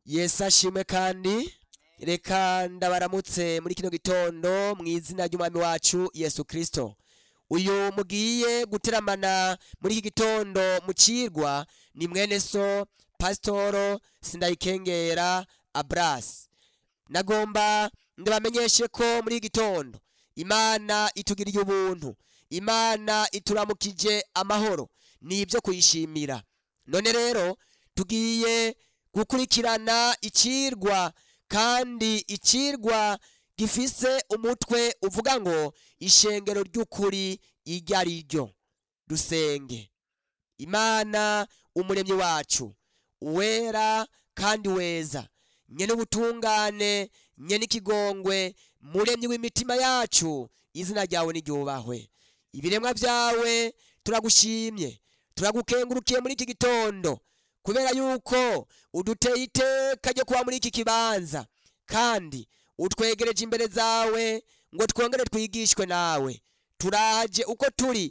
yesu ashimwe kandi reka ndabaramutse muri kino gitondo mu izina ry'umwami wacu yesu kirisito uyu mugiye guteramana muri iki gitondo mu cirwa ni mwene so pasitoro sindayikengera aburasi nagomba ndabamenyeshe ko muri iki gitondo imana itugiriye ubuntu imana ituramukije amahoro ni ibyo kuyishimira none rero tugiye gukurikirana icirwa kandi icirwa gifise umutwe uvuga ngo ishengero ry'ukuri iryo ari ryo dusenge imana umuremyi wacu uwera kandi weza nyene ubutungane nyene ikigongwe muremyi w'imitima yacu izina ryawe niryubahwe ibiremwa vyawe turagushimye turagukengurukiye muri iki gitondo kubera yuko uduteye iteka ryo kuba muri iki kibanza kandi utwegereje imbere zawe ngo twongere twigishwe nawe turaje uko turi